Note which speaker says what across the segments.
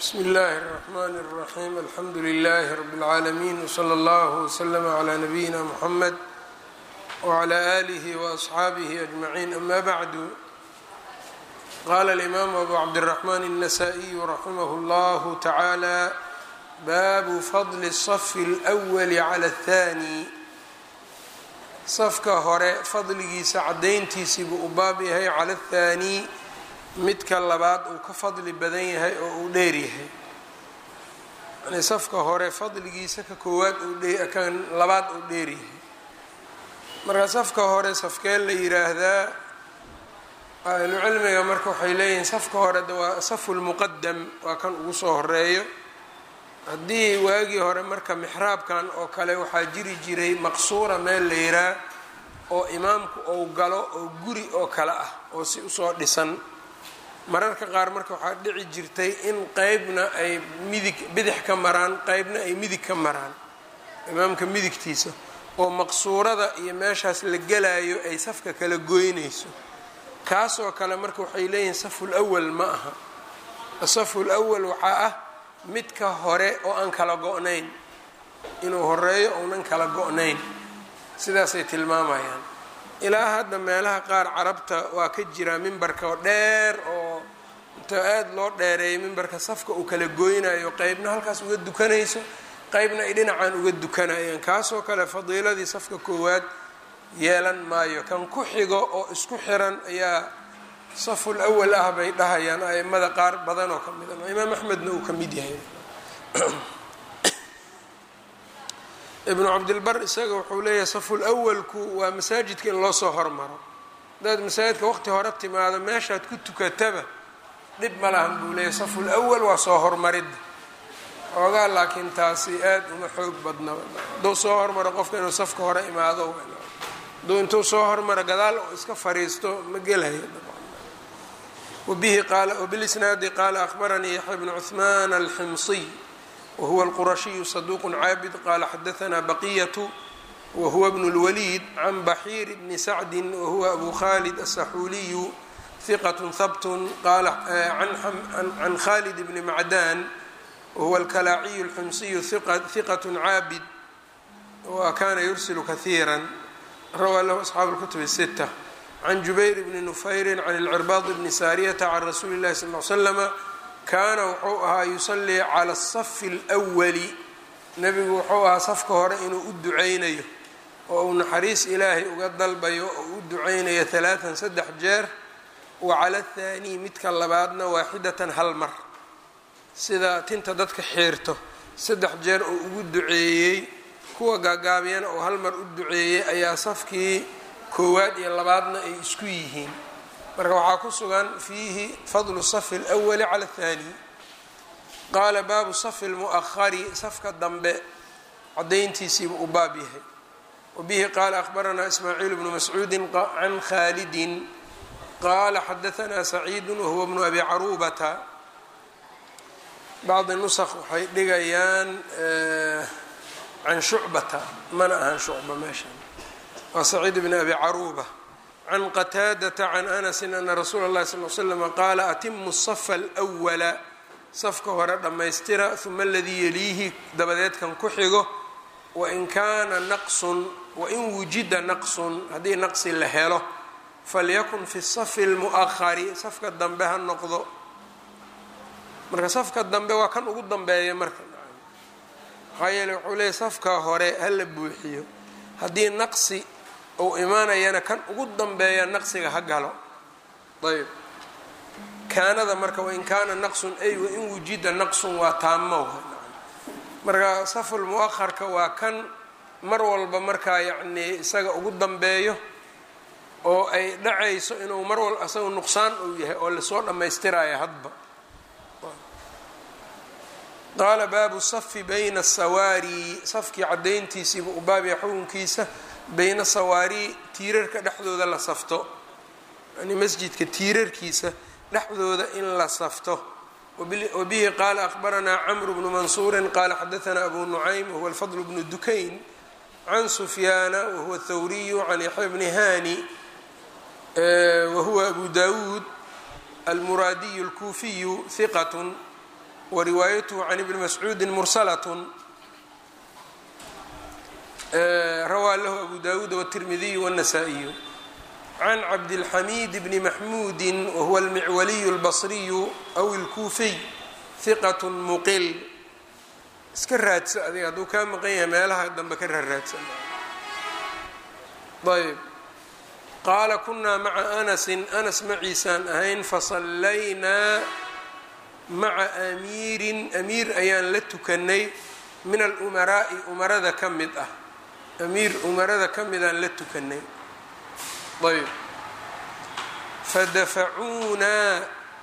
Speaker 1: bsmi اllahi الرحmn الرaxيm alxamdu لlh rb العaalمين wslى اllه وslm عlى nabiyina mxamed wعlى آlih وأصxaabih أجmaعin ama bعdu qala الإmam abu cabdالرaحman النasائي raximh اllah taعalى babu fadl الصf الأwl عlى الثanي safka hore fadligiisa cadayntiisii buu u baab yahay cala الthaanي midka labaad uu ka fadli badan yahay oo uu dheer yahay yani safka hore fadligiisa ka koowaad kan labaad uu dheer yahay marka safka hore safkeen la yiraahdaa ahlucilmiga marka waxay leeyihiin safka hore de waa safu lmuqadam waa kan ugu soo horeeyo haddii waagii hore marka mixraabkan oo kale waxaa jiri jiray maqsuura meel la yiraa oo imaamku ou galo oo guri oo kale ah oo si usoo dhisan mararka qaar marka waxaa dhici jirtay in qeybna ay midig bidix ka maraan qeybna ay midig ka maraan imaamka midigtiisa oo maqsuurada iyo meeshaas la gelayo ay safka kala goynayso kaasoo kale marka waxay leeyihiin saful awal ma aha asaful awal waxaa ah midka hore oo aan kala go-nayn inuu horeeyo ounan kala go-nayn sidaasay tilmaamayaan ilaa hadda meelaha qaar carabta waa ka jiraa mimbarka oo dheer oo inta aada loo dheereeyo mimbarka safka uu kala goynayo qeybna halkaas uga dukanayso qeybna ay dhinacan uga dukanayaan kaasoo kale fadiiladii safka koowaad yeelan maayo kan ku xigo oo isku xiran ayaa saful awal ah bay dhahayaan aimada qaar badan oo ka mid a imaam axmedna uu ka mid yahay ibnu cabdilbar isaga wuxuu leeyahay saful awalku waa masaajidka in loo soo hormaro hadaad masaajidka waqti hore timaado meeshaad ku tukataba dhib ma lahan buu leeyahay saful awal waa soo hormaridda xoogaa laakiin taasi aada uma xoog badna hadduu soo hormaro qofka inuu safka hore imaado hadduu intuu soo hormaro gadaal oo iska fariisto ma gelayo wabihi qaala wbilisnaadi qaala akhbaranii yaxya bnu cuhmaan alximsiy whuwa alqurashiyu saduuq caabid qala xadaanaa baqiyatu wahuwa bnu اlwaliid can baxiir bni sacdi wahuwa abu khalid asaxuuliyu hiqat habtun qala can khalid bni macdan wahuwa alkalaaciyu اlxumsiyu hiqat caabid wa kana yursilu kahiira rawaa lahu asxaabu اlkutub الsita can jubayr bni nufayri can اlcirbaad bni saariyata can rasuuli اllahi sal l slama kaana wuxuu ahaa yusallii cala asafi alwali nebigu wuxuu ahaa safka hore inuu u duceynayo oo uu naxariis ilaahay uga dalbayo oo u duceynayo halaatan saddex jeer wa cala athaanii midka labaadna waaxidatan hal mar sida tinta dadka xiirto saddex jeer oo ugu duceeyey kuwa gaagaabiyana oo hal mar u duceeyey ayaa safkii koowaad iyo labaadna ay isku yihiin marka waxaa ku sugan fiihi fadlu safi اlأwali cala اthani qaala baabu safi اlmu'ahari safka dambe cadayntiisiiba u baab yahay wabihi qaala akhbaranaa ismaaciil bnu mascuudi can khalidin qaala xadaanaa saciidu wahuwa bnu abi carubata bacdi nusq waxay dhigayaan can shucbata mana ahan shucba meesha waa saciid bn abi caruba can qataadata can anasi ana rasuula اllahi sal l slama qaala atimu safa alwala safka hore dhammaystira uma aladii yaliihi dabadeed kan ku xigo wain kaana naqsun wain wujida naqsun haddii naqsi la helo falyakun fi safi اlmu'ahari safka dambe ha noqdo marka safka dambe waa kan ugu dambeeya marka maxaa yeele wuxuu leeyahy safka hore hala buuxiyo haddii naqsi ou imaanayana kan ugu dambeeya naqsiga ha galo ayb kaanada marka wain kaana naqsun ay wain wujida naqsun waa taamo marka saful mu'aharka waa kan mar walba markaa yacnii isaga ugu dambeeyo oo ay dhacayso inuu mar walba isaga nuqsaan uu yahay oo lasoo dhammaystiraayo hadba qaala baabu safi bayna asawaari safkii cadayntiisiiba u baabaya xukunkiisa bayna sawaari tiirarka dhexdooda la safto yani masjidka tiirarkiisa dhexdooda in la safto wabihi qaala akhbaranaa camru bnu mansuurin qaala xadaanaa abu nucaym wahuwa alfadl bnu dukayn can sufyaana wahuwa thawriyu can yaxya bni hani wahuwa abu dawuud almuraadiyu اlkuufiyu hiqat wa riwaayatuhu can ibni mascuudin mursalatun rawaa lahu abu dawuud wالtirmidiyu wالnasaa-iyu can cabdilxamiid bni maxmuudi wahuwa almicwaliyu اlbasriyu aw اlkuufiy hiqat muqil iska raadsa adiga hadduu kaa maqan yahay meelaha dambe ka raaraadsan ayb qaala kunaa maca anasin anas maciisaan ahayn fasallaynaa maca amiirin amiir ayaan la tukanay min alumaraa'i umarada ka mid ah amiir umarada ka midaan la tukanay ayb fadafacuunaa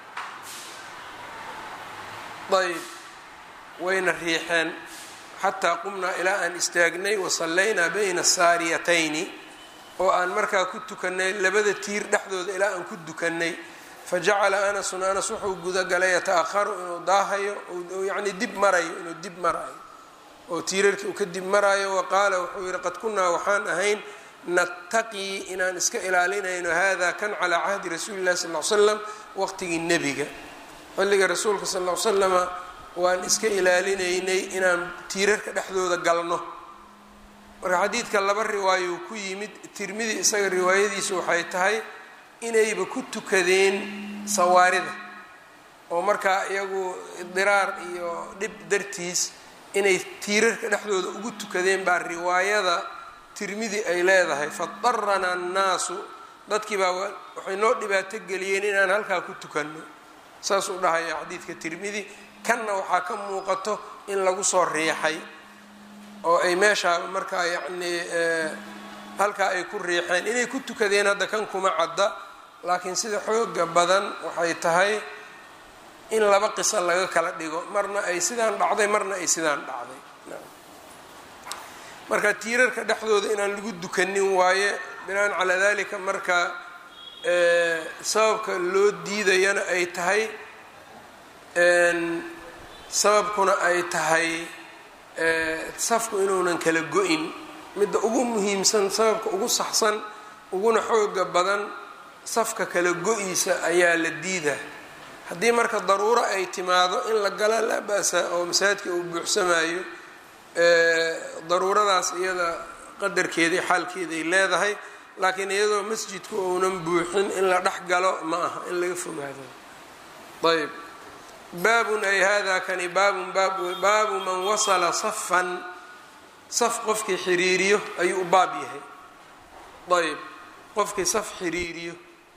Speaker 1: ayb wayna riixeen xataa qumnaa ilaa aan istaagnay wasallaynaa bayna asaariyatayni oo aan markaa ku tukanay labada tiir dhexdooda ilaa aan ku dukanay fajacala anasun anas wuxuu gudagalay yata-aharu inuu daahayo yacni dib marayo inuu dib marayo oo tiirarkii uu ka dib maraayo wa qaala wuxuu yihi qad kunnaa waxaan ahayn nattaqii inaan iska ilaalinayno hada kan calaa cahdi rasuuli llahi sal l slam waqtigii nebiga xilliga rasuulka sal l slama waan iska ilaalinaynay inaan tiirarka dhexdooda galno marka xadiidka laba riwaayo ku yimid tirmidi isaga riwaayadiisu waxay tahay inayba ku tukadeen sawaarida oo markaa iyagu idiraar iyo dhib dartiis inay tiirarka dhexdooda ugu tukadeen baa riwaayada tirmidi ay leedahay fadarana annaasu dadkii baa waxay noo dhibaato geliyeen inaan halkaa ku tukanno saasuu dhahaya xadiidka tirmidi kanna waxaa ka muuqato in lagu soo riixay oo ay meeshaa markaa yacnii halkaa ay ku riixeen inay ku tukadeen hadda kan kuma cadda laakiin sida xooga badan waxay tahay in laba qiso laga kala dhigo marna ay sidaan dhacday marna ay sidaan dhacday marka tiirarka dhexdooda inaan lagu dukanin waaye binaan calaa dalika marka sababka loo diidayana ay tahay sababkuna ay tahay safku inuunan kala go-in midda ugu muhiimsan sababka ugu saxsan uguna xooga badan safka kala go-iisa ayaa la diidaa haddii marka daruuro ay timaado in la gala laa ba-sa oo masaajidka uu buuxsamayo daruuradaas iyada qadarkeedai xaalkeeday leedahay laakiin iyadoo masjidku uunan buuxin in la dhex galo ma aha in laga fogaado ayb baabun ay hada kani baabun baabu man wasala safan saf qofkii xiriiriyo ayuu u baab yahay ayb qofkii saf xiriiriyo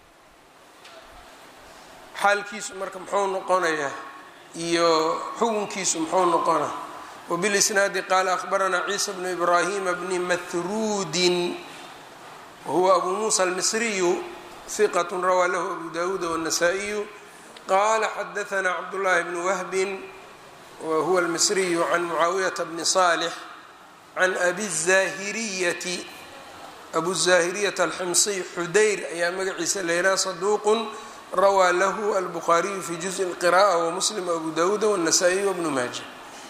Speaker 1: xaalkiisu marka muxuu noqonayaa iyo xukunkiisu muxuu noqona wbilisnaadi qaala ahbaranaa ciisa bnu ibraahima bni mahruudin wahuwa abu muusa almisriyu hiqat rawaa lahu abu dawuuda wاnasaa'iyu qala xadaanaa cabdullaahi bnu wahbin wahuwa almisriyu can mucaawiyata bni salix can abi zaahiriyati abu zaahiriyata alximsiy xudayr ayaa magaciisa leylaa saduuqun rawaa lahu albukhaariyu fi juزءi اlqiraءة wamuslim abu dawuuda wالnasaa-iy wbnu maaja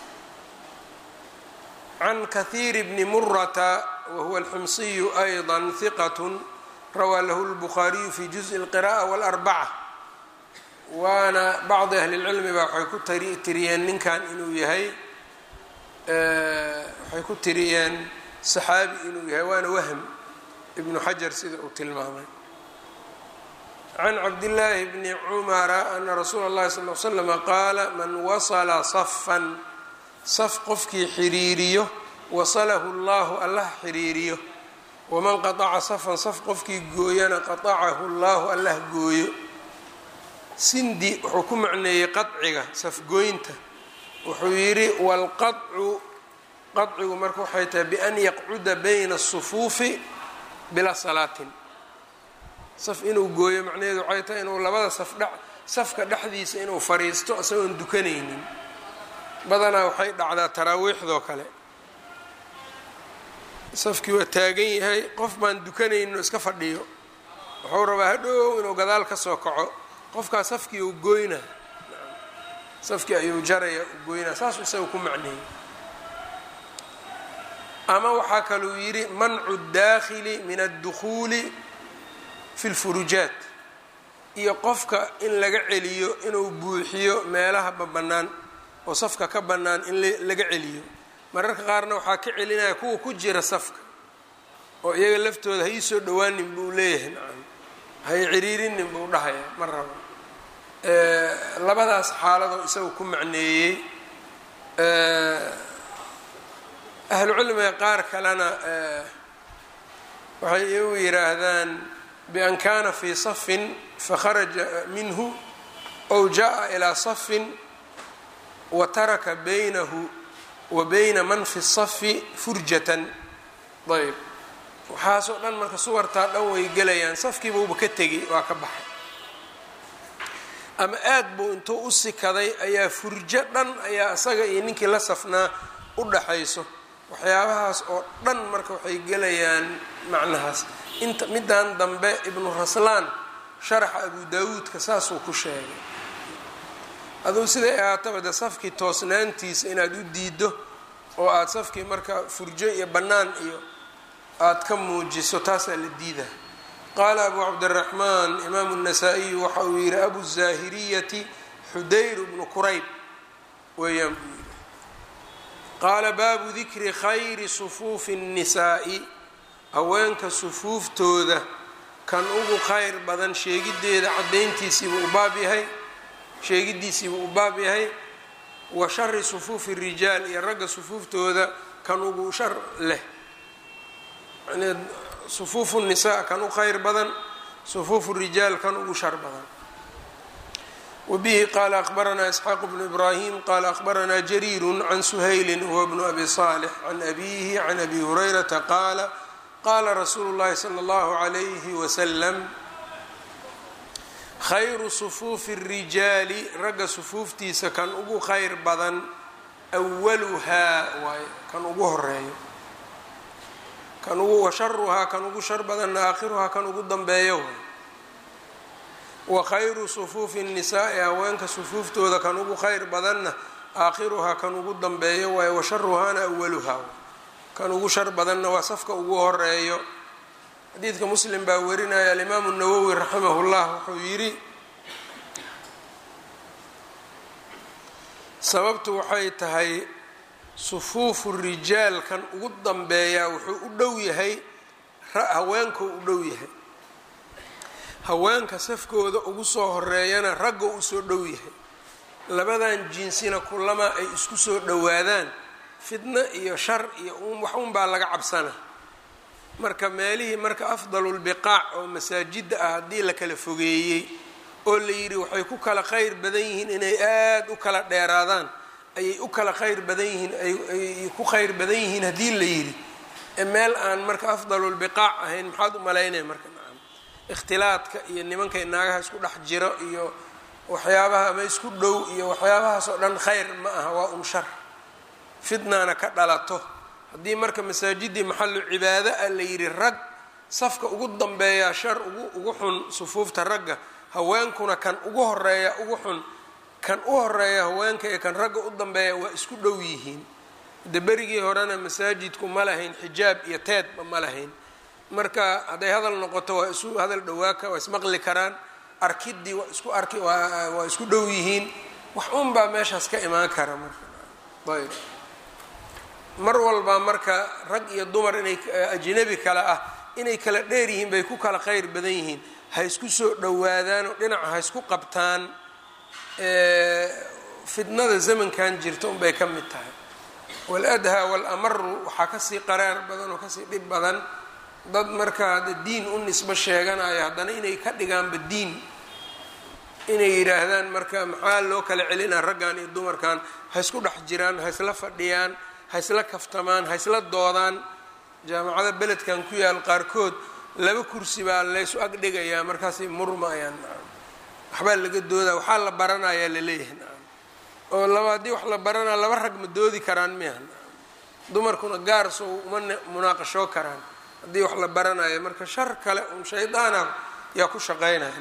Speaker 1: can kahiir bni murata wahuwa alximsiyu ayضa hiqat rawaa lahu اlbukhaariyu fi juزءi اlqiraءة wاlarbaca waana bacdi ahli اlcilmi baa waxay ku tiriyeen ninkan inuu yahay waxay ku tiriyeen saxaabi inuu yahay waana wahm ibnu xajar sida uu tilmaamay can cabdillaahi bni cumara ana rasuula اllahi sal l slama qaala man wasala safan saf qofkii xiriiriyo wasalahu اllahu allah xiriiriyo waman qataca safan saf qofkii gooyana qatacahu اllahu allah gooyo sindi wuxuu ku macneeyey qaciga safgooynta wuxuu yidhi wاlqacu qacigu marka waxay tahay bian yaqcuda bayna الsufuufi bilaa salaatin saf inuu gooyo macnaheedu waxay tahay inuu labada safdhe safka dhexdiisa inuu fadhiisto isagoon dukanaynin badanaa waxay dhacdaa taraawiixdoo kale safkii waa taagan yahay qof baan dukanaynin oo iska fadhiyo wuxuu rabaa hadhow inuu gadaal ka soo kaco qofkaa safkii uu gooyna safkii ayuu jaraya u gooynaa saasuu isaga ku macneeyey ama waxaa kaluu yidhi mancu daakhili min addukhuuli fi lfurujaat iyo qofka in laga celiyo inuu buuxiyo meelaha babannaan oo safka ka bannaan in laga celiyo mararka qaarna waxaa ka celinaya kuwa ku jira safka oo iyaga laftooda ha ii soo dhowaanin buu leeyahay nacam hay ciriirinin buu dhahaya ma rabo labadaas xaaladoo isaga ku macneeyey ahlucilmiga qaar kalena waxay iyagu yidhaahdaan bian kana fii safin fakharaja minhu ow jaa ilaa safin wa taraka baynahu wa bayna man fi safi furjatan ayb waxaasoo dhan marka suwartaa dhan way gelayaan safkiibuuba ka tegay waa ka baxay ama aad buu intuu u sikaday ayaa furjo dhan ayaa isaga iyo ninkii la safnaa u dhaxayso waxyaabahaas oo dhan marka waxay gelayaan macnahaas inta middan dambe ibnu raslaan sharaxa abu daawuudka saasuu ku sheegay aduu siday ahaataba de safkii toosnaantiisa inaad u diiddo oo aada safkii marka furjo iyo bannaan iyo aada ka muujiso taasaa la diidaa qaala abu cabdiraxmaan imaamu الnasaa-iyu waxa uu yihi abu zaahiriyati xudayr bnu kurayb weeyaan buu yihi qaala baabu dikri khayri sufuufi الnisaa'i haweenka sufuuftooda kan ugu khayr badan sheegideeda caddayntiisiibuu u baab yahay sheegidiisiibuu u baab yahay wa shari sufuufi الrijaal iyo ragga sufuuftooda kan ugu shar leh yani sufuufu الnisaa kan u khayr badan sufuufu الrijaal kan ugu shar badan wbihi qala akbaranaa isxaaq bnu ibrahim qala akbaranaa jariiru can suhayli huwa bnu abi صaalix can abihi can abi hurayrata qaala qaala rasuulu اllahi salى اllahu عalayhi waslam khayru sufuufi الrijaali ragga sufuuftiisa kan ugu khayr badan waluhaa waay kan ugu horeeyo kan ugu washaruhaa kan ugu shar badanna aakhiruhaa kan ugu dambeeyo waay wa khayru sufuufi الnisaa'i haweenka sufuuftooda kan ugu khayr badanna aakhiruhaa kan ugu dambeeyo waaye washaruhaana awaluhaa kan ugu shar badanna waa safka ugu horeeyo xadiidka muslim baa warinaya alimaamu nawowi raximah llah wuxuu yidhi sababtu waxay tahay sufuufu rijaal kan ugu dambeeyaa wuxuu u dhow yahay haweenkuu u dhow yahay haweenka safkooda ugu soo horeeyana ragga uu soo dhow yahay labadan jinsina kulama ay isku soo dhowaadaan fidno iyo shar iyo wax unbaa laga cabsana marka meelihii marka afdalulbiqaac oo masaajidda ah haddii la kala fogeeyey oo la yidhi waxay ku kala khayr badan yihiin inay aada u kala dheeraadaan ayay u kala khayr badan yihiin ay ku khayr badan yihiin haddii la yidhi meel aan marka afdalulbiqaac ahayn maxaad u malaynaya marka ikhtilaadka iyo nimankay naagaha isku dhex jiro iyo waxyaabaha ama isku dhow iyo waxyaabahaas oo dhan khayr ma aha waa un shar fitnaana ka dhalato haddii marka masaajidii maxalu cibaado ah la yidhi rag safka ugu dambeeyaa shar ugu ugu xun sufuufta ragga haweenkuna kan ugu horeeya ugu xun kan u horeeya haweenka iyo kan ragga u dambeeya waa isku dhow yihiin de berigii horena masaajidku ma lahayn xijaab iyo teedba ma lahayn marka hadday hadal noqoto waa isu hadal dhawaaka waa ismaqli karaan arkidii waa isku arki waa isku dhow yihiin wax un baa meeshaas ka imaan kara marka ayb mar walba marka rag iyo dumar inay ajnabi kale ah inay kala dheer yihiin bay ku kala khayr badan yihiin ha isku soo dhowaadaan oo dhinaca ha isku qabtaan fitnada zamankan jirta unbay ka mid tahay waladhaa walamaru waxaa kasii qaraar badan oo kasii dhib badan dad markaa diin u nisbo sheeganaya haddana inay ka dhigaanba diin inay yidhaahdaan marka maxaa loo kala celinaa raggan iyo dumarkan ha isku dhex jiraan ha isla fadhiyaan ha isla kaftamaan ha isla doodaan jaamacada beledkan ku yaal qaarkood laba kursi baa laysu ag dhigayaa markaasay murmayaan waxbaa laga doodaa waxaa la baranayaa laleeyahay nacam oo laba haddii wax la baranaa laba rag ma doodi karaan miya dumarkuna gaar sow uma munaaqashoo karaan haddii wax la baranayo marka shar kale un shaydaana yaa ku shaqeynaya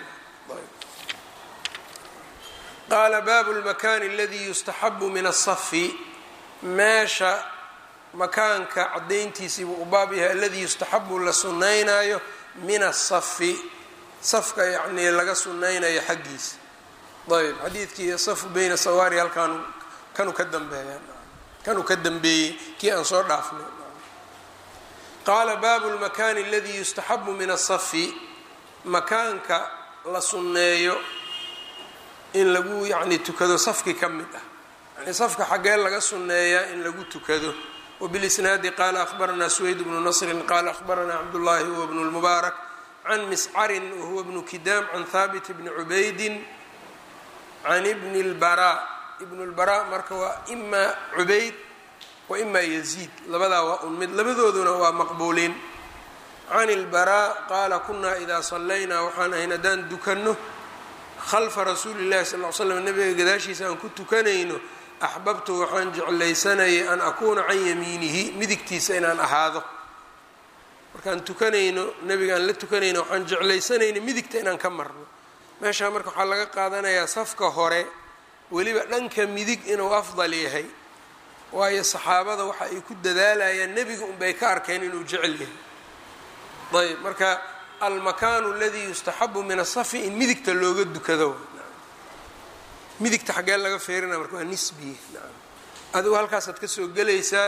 Speaker 1: qaala baabu lmakaani aladii yustaxabu min asafi meesha makaanka caddayntiisiibuu u baab yahay aladii yustaxabu la sunnaynayo min asafi safka yacnii laga sunnaynayo xaggiisa ayb xadiidkii safu beyna sawaari halkaan kanuu ka dambeeya kanuu ka dambeeyey kii aan soo dhaafnay qaala baabu lmakaani aladii yustaxabu min asafi makaanka la sunneeyo in lagu yacni tukado safki ka mid ah yani safka xaggee laga sunneeyaa in lagu tukado wbilisnaadi qaala ahbaranaa suweyd bnu nasrin qaala ahbaranaa cabdullaahi huwa bnu lmubaarak can miscarin wahuwa bnu kidaam can haabit bni cubaydin can ibni lbaraa ibnu lbaraa marka waa imaa cubayd wa imaa yaziid labadaa waa un mid labadooduna waa maqbuuliin can ilbaraa qaala kunaa idaa sallaynaa waxaan ahayn haddaan dukanno khalfa rasuuli llahi sal l slam nabiga gadaashiisa aan ku tukanayno axbabtu waxaan jeclaysanayay an akuuna can yamiinihi midigtiisa inaan ahaado markaan tukanayno nabiga aan la tukanayno waxaan jeclaysanayna midigta inaan ka marno meeshaa marka waxaa laga qaadanayaa safka hore weliba dhanka midig inuu afdal yahay waayo saxaabada waxa ay ku dadaalayaan nebiga unbay ka arkeen inuu jecel yahay ayb marka almakaanu aladii yustaxabu min asafi in midigta looga dukado midigta xaggee laga feerinaya marka waa nisbiye nacam adigu halkaasaad ka soo gelaysaa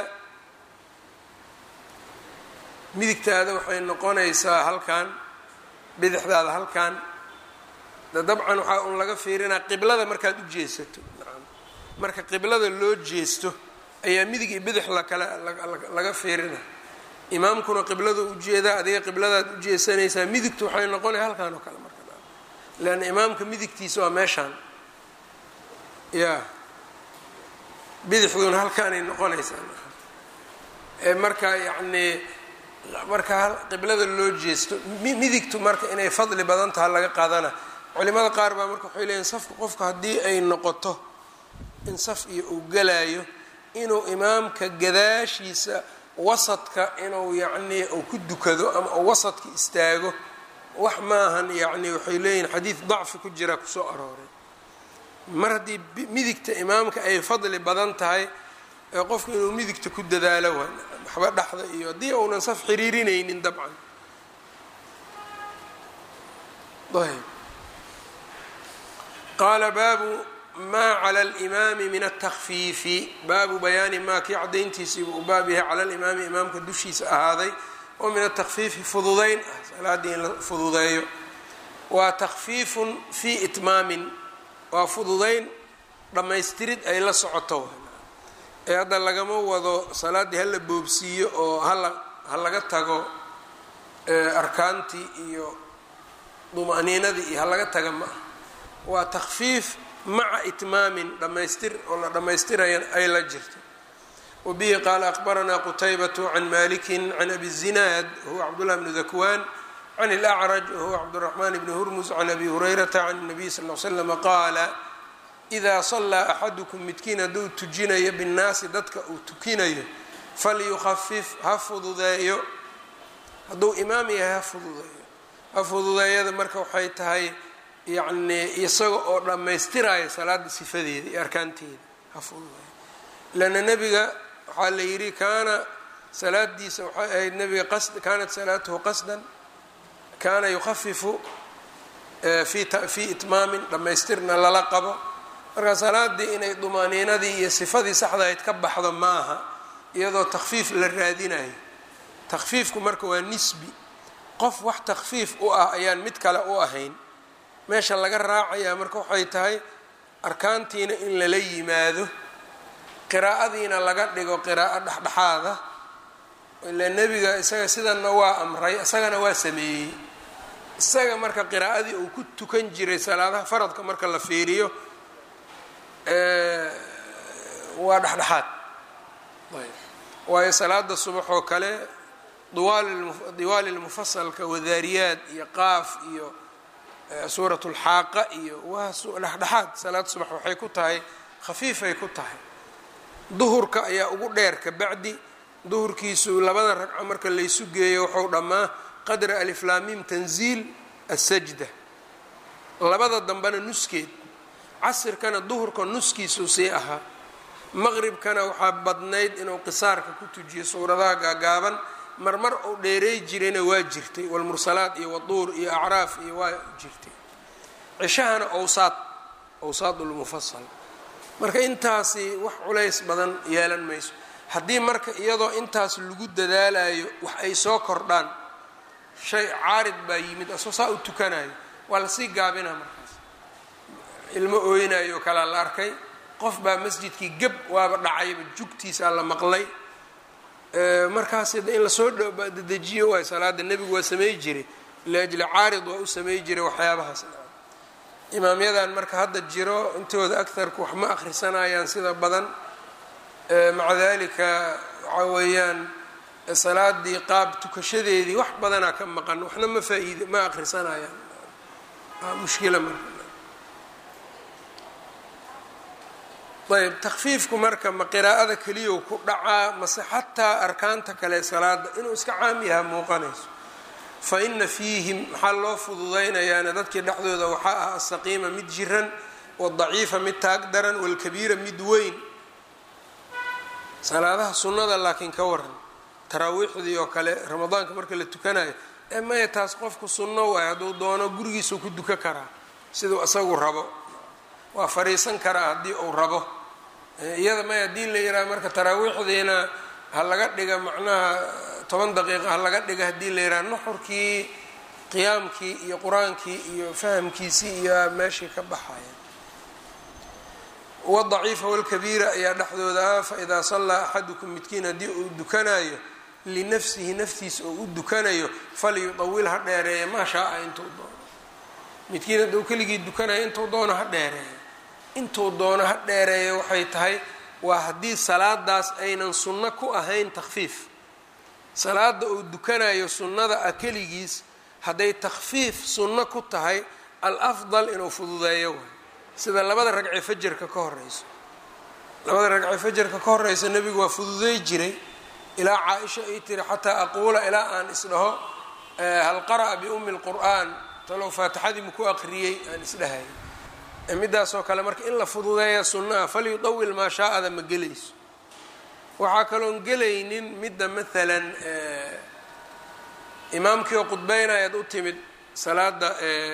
Speaker 1: midigtaada waxay noqonaysaa halkan bidixdaada halkan de dabcan waxaa un laga fiirinaa qiblada markaad u jeesato nacam marka qiblada loo jeesto ayaa midig iyo bidix lakala laga fiirina imaamkuna qiblada ujeedaa adiga qibladaad u jeesanaysaa midigtu waxay noqonaya halkan oo kale marka leanna imaamka midigtiisa waa meeshaan ya bidixduna halkaanay noqonaysaa ee marka yacnii marka qiblada loo jeesto midigtu marka inay fadli badan taha laga qaadana culimada qaar baa marka waxay leeyihin safka qofka haddii ay noqoto in saf iyo uu galayo inuu imaamka gadaashiisa wasadka inuu yacnii uu ku dukado ama uu wasadka istaago wax maahan yacni waxay leeyihin xadiid dacfi ku jira kusoo arooray mar haddii midigta imaamka ay fadli badan tahay ee qofku inuu midigta ku dadaalo waa waxba dhexda iyo haddii uunan saf xiriirinaynin dabcan ayb qaala baabu maa cala alimaami min altakfiifi baabu bayaani maa kii cadayntiisiibuu u baab yahay cala alimaami imaamka dushiisa ahaaday oo min atakfiifi fududayn ah salaaddii in la fududeeyo waa takfiifun fii itmaamin waa fududayn dhammaystirid ay la socoto ee hadda lagama wado salaaddii hala boobsiiyo oo hala ha laga tago arkaantii iyo duma'niinadii iyo ha laga taga ma ah waa takfiif maca itmaamin dhammaystir oo la dhammaystirayan ay la jirto wabihi qaala aqbaranaa qutaybatu can maliki can abi zinaad wahuwa cabdullah bni dakwaan can اlأcraj wahuwa cabdالraxman bni hurmus can abi hurayrata can الnabiy sal ly slama qaala idaa salaa axadukum midkiin hadduu tujinayo binnaasi dadka uu tukinayo falyukhafif ha fududeeyo hadduu imaam yahay ha fududeeyo ha fududeeyada marka waxay tahay yacnii isaga oo dhammaystiraya salaada sifadeeda iyo arkaanteeda ha fududeeyo lanna nebiga waxaa la yidhi kaana salaadiisa waxay ahayd nebiga qasd kaanat salaatuhu qasdan kaana yukhafifu fii itmaamin dhammaystirna lala qabo marka salaadii inay dumaaniinadii iyo sifadii saxdahayd ka baxdo maaha iyadoo takfiif la raadinayo takfiifku marka waa nisbi qof wax takfiif u ah ayaan mid kale u ahayn meesha laga raacayaa marka waxay tahay arkaantiina in lala yimaado qiraa'adiina laga dhigo qiraa'o dhexdhexaada ila nebiga isaga sidanna waa amray isagana waa sameeyey isaga marka qiraa'adii uu ku tukan jiray salaadaha faradka marka la fiiriyo waa dhexdhexaad waayo salaada subax oo kale diwaali lmufasalka wadaariyaad iyo qaaf iyo suurat lxaaqa iyo waa dhexdhexaad salaad subax waxay ku tahay khafiifay ku tahay duhurka ayaa ugu dheer kabacdi duhurkiisu labada ragco marka laysu geeyo wuxuu dhammaa qadra aliflaamim tanziil asajda labada dambena nuskeed casirkana duhurka nuskiisuu sii ahaa maqribkana waxaa badnayd inuu qisaarka ku tujiyo suuradaha gaagaaban marmar uu dheereey jirayna waa jirtay walmursalaat iyo waduur iyo acraaf iyo waa jirtay cishahana owsaad owsaad lmufasal marka intaasi wax culays badan yeelan mayso haddii marka iyadoo intaas lagu dadaalayo wax ay soo kordhaan shay caarid baa yimid asoo saa u tukanayo waa lasii gaabinaa markaas ilmo ooynayo kalaa la arkay qof baa masjidkii geb waaba dhacayba jugtiisaa la maqlay markaas in lasoo dedejiyo waay salaada nebigu waa samey jiray liajli caarid waa u samey jiray waxyaabahaas imaamyadan marka hadda jiro intooda agarku wax ma akhrisanayaan sida badan maca dalika waxaa weeyaan salaadii qaab tukashadeedii wax badanaa ka maqan waxna ma faaid ma akhrisanayaan mushkila marka ayb takfiifku marka ma qiraa'ada keliyow ku dhacaa mase xataa arkaanta kale salaada inuu iska caam yaha muuqanayso fa ina fiihim maxaa loo fududaynayaana dadkii dhexdooda waxaa ah asaqiima mid jiran wadaciifa mid taag daran walkabiira mid weyn salaadaha sunnada laakiin ka waran taraawiixdii oo kale ramadaanka marka la tukanayo ee maya taas qofku sunno waay hadduu doono gurigiisuu ku duka karaa siduu isagu rabo waa fariisan karaa haddii uu rabo iyada maya haddii la yihaaha marka taraawiixdiina ha laga dhiga macnaha toban daqiiqa ha laga dhiga haddii la yidhaha nuxurkii qiyaamkii iyo qur-aankii iyo fahamkiisii iyo meeshii ka baxaya wadaciifa walkabiira ayaa dhexdooda ah faidaa sallaa axadukum midkiin haddii uu dukanayo linafsihi naftiisa oo u dukanayo falyudawil ha dheereeya maa shaaa intuu doono midkiin hadduu keligii dukanayo intuu doono ha dheereeyo intuu doono ha dheereeyo waxay tahay waa haddii salaadaas aynan sunno ku ahayn takfiif salaada uu dukanayo sunnada ah keligiis hadday takfiif sunno ku tahay al afdal inuu fududeeyo waay sida labada ragcee fajarka ka horeyso labada ragcee fajarka ka horeysa nebigu waa fududey jiray ilaa caa-isha ay tiri xataa aquula ilaa aan isdhaho hal qara'a biumi lqur'aan talow faatixadii maku aqriyey aan isdhahay midaasoo kale marka in la fududeeya sunnaha falyudawil maa shaaada ma gelayso waxaa kaloon gelaynin midda maalan imaamkii oo khudbeynayaad u timid salaada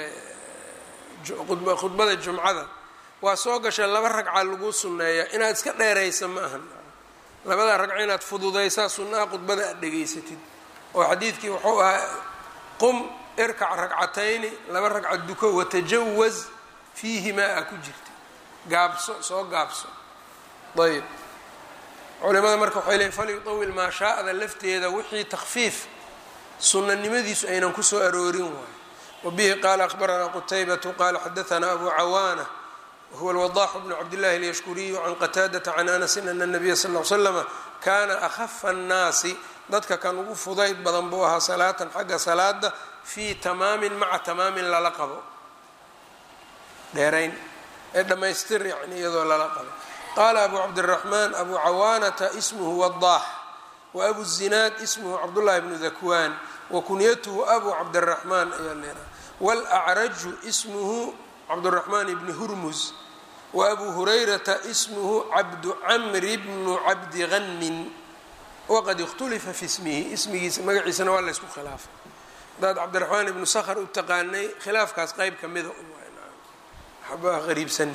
Speaker 1: khudbada jumcada waa soo gasha laba ragca lagu sunneeya inaad iska dheeraysa ma ahan labada ragco inaad fududaysaa sunnaha khudbada aad dhegaysatid oo xadiidkii wuxuu ahaa qum irkac ragcatayni laba ragca duko watajawaz fiihimaa a ku jirta gaabso soo gaabso ayb culimada marka waxay leeyiin falyutawil maa shaa'da lafteeda wixii takfiif sunanimadiisu aynan kusoo aroorin waayo wabihi qaala akhbaranaa qutaybatu qaala xadaanaa abu cawaana wahuwa alwadaxu bnu cabdillahi alyashkuriyu can qataadata can anasin ana nabiya sal l slama kaana akhafa annaasi dadka kan ugu fudayd badan buu ahaa salaatan xagga salaada fii tamaamin maca tamaamin lala qabo dheerayn ee dhammaystir yani iyadoo lala qabo qaala abu cabdiraxmaan abu cawaanata ismuhu wadaax wa abu zinaad ismuhu cabdullahi bnu dakwaan wa kunyatuhu abu cabdiraxmaan ayaa leedaha waalacraju ismuhu cabduraxmaan ibni hurmus wa abu hurayrata ismuhu cabdu camri bnu cabdi hanmin waqad ikhtulifa fi ismihi ismigiisa magaciisana waa laysku khilaafay hadaad cabdiraxmaan ibnu sakhr u taqaanay khilaafkaas qeyb kamida waxba qariibsanin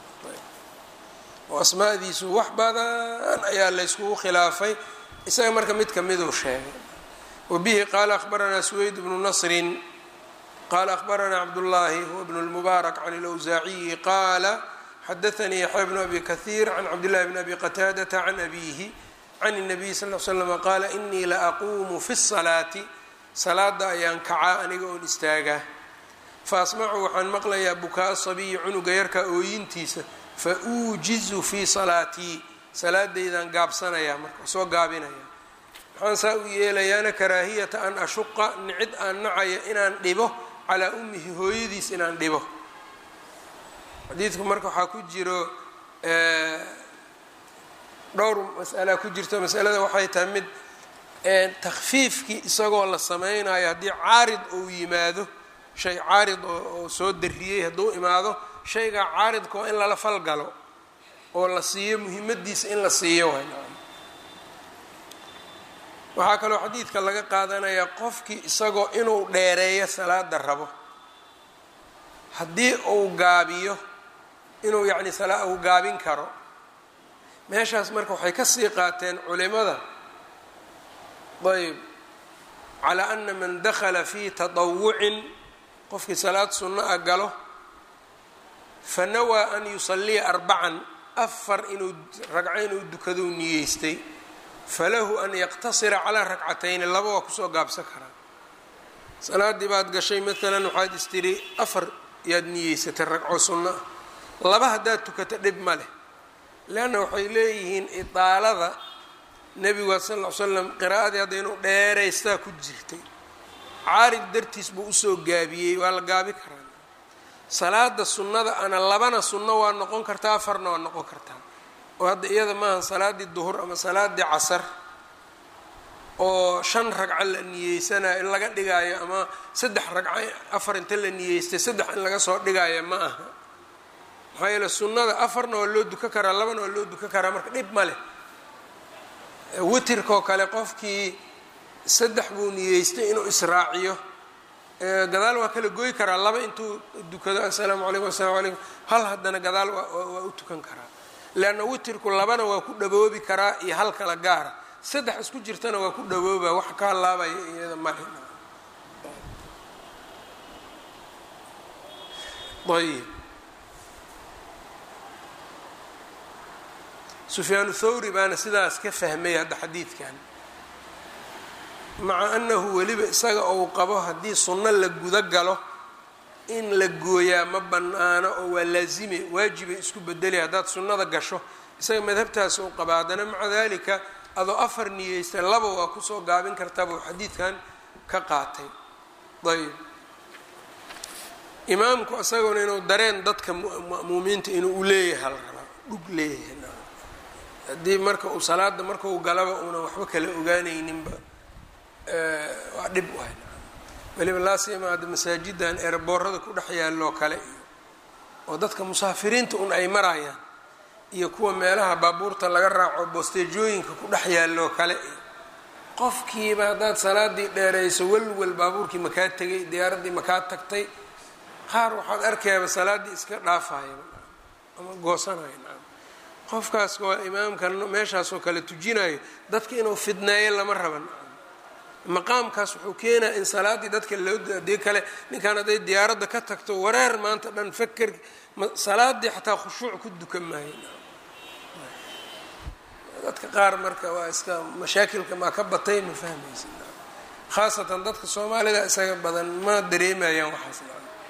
Speaker 1: oo asmaadiisu wax badan ayaa layskugu khilaafay isaga marka mid kamiduu sheegay wabihi qaala akhbaranaa suweyd bnu nasrin qaala akhbaranaa cabdullaahi huwa bnu lmubaarak can ilawsaaciyi qaala xadaanii yaxya bnu abi kahiir can cabdillahi bni abi qataadata can abiihi can الnabiy sal l slama qaala inii la aquumu fi الsalaati salaada ayaan kacaa aniga oon istaagaa faasmacu waxaan maqlayaa bukaa sabiyi cunuga yarka ooyintiisa fa uujizu fii salaatii salaadaydaan gaabsanayaa marka soo gaabinaya maxaan saa u yeelayaana karaahiyata an ashuqa nicid aan nacaya inaan dhibo calaa ummihi hooyadiis inaan dhibo xadiidku marka waxaa ku jiro dhowr mas'alaa ku jirto masalada waxay tahay mid takfiifkii isagoo la sameynayo haddii caarid uu yimaado shay caarid oo soo dariyey hadduu imaado shaygaa caaridka waa in lala falgalo oo la siiyo muhiimadiisa in la siiyo way waxaa kaloo xadiidka laga qaadanayaa qofkii isagoo inuu dheereeyo salaada rabo haddii uu gaabiyo inuu yacni salaa uu gaabin karo meeshaas marka waxay ka sii qaateen culimada ayb calaa ana man dakhala fii tatawucin qofkii salaad sunno a galo fa nawaa an yusaliya arbacan afar inuu ragco inuu dukadou niyeystay falahu an yaqtasira calaa ragcatayni laba waa kusoo gaabsan karaa salaaddii baad gashay maalan waxaad istiri afar yaad niyeysatay ragco sunno ah laba haddaad tukato dhib ma leh leanna waxay leeyihiin idaalada nebiga sal ll ly slam qiraa'adii hadda inuu dheeraystaa ku jirtay caarid dartiis buu usoo gaabiyey waa la gaabi karaa salaada sunnada ana labana sunno waa noqon kartaa afarna waa noqon kartaa oo hadda iyada maaha salaaddii duhur ama salaaddii casar oo shan ragco la niyeysanayo in laga dhigaayo ama saddex ragco afar inta la niyeystay saddex in laga soo dhigaayo ma aha maxaa yeele sunnada afarna waa loo duka karaa labana waa loo duka karaa marka dhib ma leh witirkoo kale qofkii saddex buu niyeystay inuu israaciyo gadaal waa kala goy karaa laba intuu dukado assalaamu calaykum asalamu calaykum hal haddana gadaal waa u tukan karaa leanna witirku labana waa ku dhaboobi karaa iyo hal kala gaara saddex isku jirtana waa ku dhawooba wax ka laabaya iyada male ayb sufyaanu thawri baana sidaas ka fahmay hadda xadiidkan maca annahu weliba isaga ou qabo haddii sunno la guda galo in la gooyaa ma bannaano oo waa laazime waajibay isku bedelaya haddaad sunnada gasho isaga madhabtaas ou qaba haddana maca dalika adoo afar niyeysta laba waa kusoo gaabin kartaa buu xadiidkan ka qaatay ayb imaamku isaguna inuu dareen dadka ma'muumiinta inuu u leeyahay la rabaa dhug leeyahay haddii marka uu salaada marka uu galaba uunan waxba kala ogaanayninba waa dhib waay weliba laasima hadda masaajidan eeraboorada ku dhex yaalloo kale iyo oo dadka musaafiriinta un ay marayaan iyo kuwa meelaha baabuurta laga raaco boosteejooyinka ku dhex yaalloo kale iyo qofkiiba haddaad salaadii dheerayso welwel baabuurkii makaa tegay diyaaraddii makaa tagtay qaar waxaad arkayaaba salaaddii iska dhaafaya ama goosanaya naam qofkaas waa imaamka meeshaasoo kale tujinayo dadka inuu fidneeyo lama raban maqaamkaas wuxuu keenaa in salaaddii dadka loo adii kale ninkan hadday diyaaradda ka tagto wareer maanta dhan faker salaaddii xataa khushuuc ku dukan maayo dadka qaar marka waa iska mashaakilka maa ka batay ma fahmaysa khaasatan dadka soomaalida isaga badan ma dareemayaan waxaas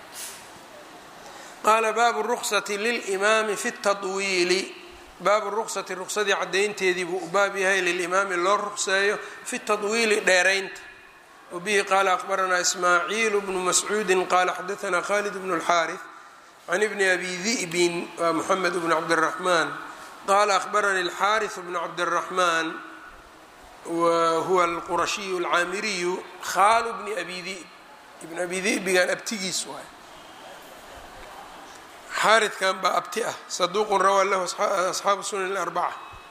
Speaker 1: qaala baabu ruksati lilimaami fi tatwiili baabu ruksati ruksadii caddaynteedii buu u baab yahay lilimaami loo rukseeyo fi tatwiili dheeraynta wabihi qaala akhbaranaa ismaaciilu bnu mascuudin qaala xadaanaa khalid bnu اlxaariث can ibni abi di'bin waa moxamed bnu cabdiraxmaan qaala akhbaranii alxaariث bnu cabdiraxmaan wa huwa alqurashiyu alcaamiriyu khaalu bni abi di'b ibn abi di'bigan abtigiis waay xaaridkan baa abti ah saduuqun rawaa lahu asxaabu sunan اlarbaca